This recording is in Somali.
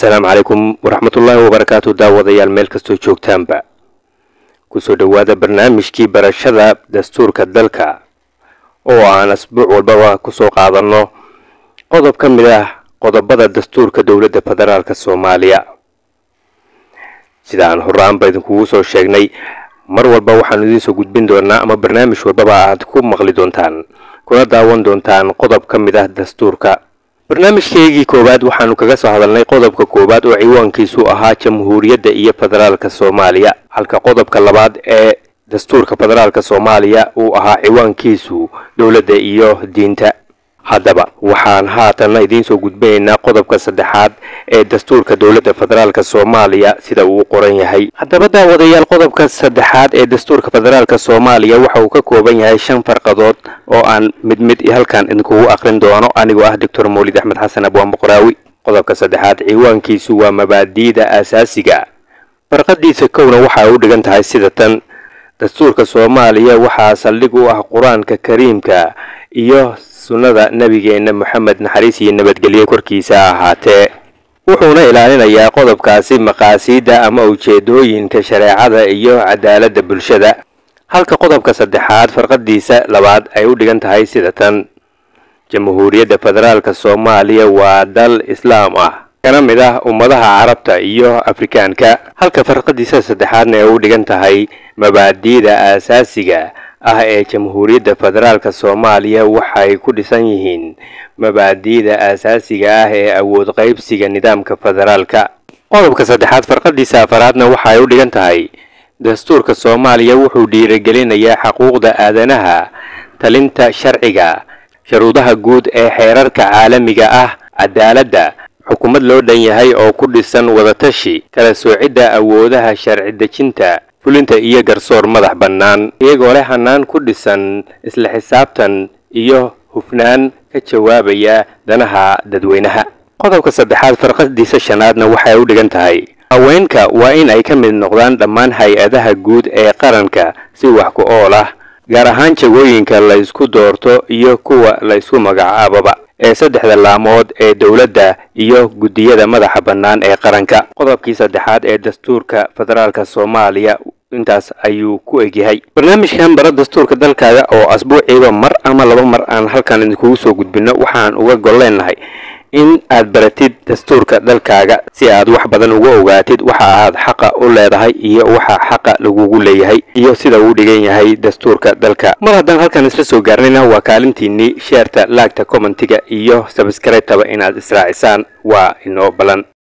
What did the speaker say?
asalaamu calaykum waraxmatullaahi wabarakaatu daawadayaal meel kastoo joogtaanba kusoo dhowaada barnaamijkii barashada dastuurka dalka oo aan asbuuc walbaba kusoo qaadanno qodob ka mid ah qodobada dastuurka dowladda federaalk soomaaliya sida aan horaanba idinkugu soo sheegnay mar walba waxaanu idiinsoo gudbin doonaa ama barnaamij walbaba aad ku maqli doontaan kuna daawan doontaan qodob ka mid ah dastuurka barnaamijkeygii koowaad waxaanu kaga soo hadalnay qodobka koowaad oo ciwaankiisu ahaa jamhuuriyadda iyo federaalka soomaaliya halka qodobka labaad ee dastuurka federaalka soomaaliya uu ahaa ciwaankiisu dowladda iyo diinta haddaba waxaan haatanna idiinsoo gudbinaynaa qodobka saddexaad ee dastuurka dowladda federaalka soomaaliya sida uu qoran yahay haddaba daawadayaal qodobka saddexaad ee dastuurka federaalka soomaaliya waxa uu ka kooban yahay shan farqadood oo aan mid mid halkan idinkugu aqrin doono anigoo ah doctor mawlid axmed xasan abwaan boqoraawi qodobka saddexaad ciwaankiisu waa mabaadi'da aasaasiga farqadiisa kowna waxa u dhigan tahay sida tan dastuurka soomaaliya waxaa saldhig u ah qur-aanka kariimka iyo sunnada nebigeenna moxamed naxariis iyo nabadgelyo korkiisa ahaatee wuxuuna ilaalinayaa qodobkaasi maqaasiidda ama ujeedooyinka shareecada iyo cadaaladda bulshada halka qodobka saddexaad farqadiisa labaad ay u dhigan tahay sida tan jamhuuriyadda federaalka soomaaliya waa dal islaam ah kana mid ah ummadaha carabta iyo afrikaanka halka farqadiisa saddexaadna ay u dhigan tahay mabaadi'da aasaasiga ah ee jamhuuriyadda federaalka soomaaliya waxay ku dhisan yihiin mabaadi'da aasaasiga ah ee awood qaybsiga nidaamka federaalka qodobka saddexaad farqadiisa afaraadna waxay u dhigan tahay dastuurka soomaaliya wuxuu dhiirigelinayaa xuquuqda aadanaha talinta sharciga sharuudaha guud ee xeerarka caalamiga ah cadaaladda xukuumad loo dhan yahay oo ku dhisan wadatashi kala soocidda awoodaha sharci dejinta fulinta iyo garsoor madax bannaan iyagoo leh hanaan ku dhisan isla xisaabtan iyo hufnaan ka jawaabaya danaha dadweynaha qodobka saddexaad farqadiisa shanaadna waxay u dhigan tahay haweenka waa in ay ka mid noqdaan dhammaan hay-adaha guud ee qaranka si wax ku ool ah gaar ahaan jagooyinka la ysku doorto iyo kuwa la ysku magacaababa ee saddexda laamood ee dowladda iyo guddiyada madaxa bannaan ee qaranka qodobkii saddexaad ee dastuurka federaalka soomaaliya intaas ayuu ku egyahay barnaamijkan bara dastuurka dalkaaga oo asbuuciiba mar ama laba mar aan halkan idinkugu soo gudbino waxaan uga gol leenahay in aad baratid dastuurka dalkaaga si aad wax badan uga ogaatid waxa aad xaqa u leedahay iyo waxa xaqa lagugu leeyahay iyo sida uu dhigan yahay dastuurka dalka mar haddaan halkan isla soo gaarnayna waa kaalintiinii sheerta laagta commentiga iyo sabskraytaba inaad israacisaan waa inoo balan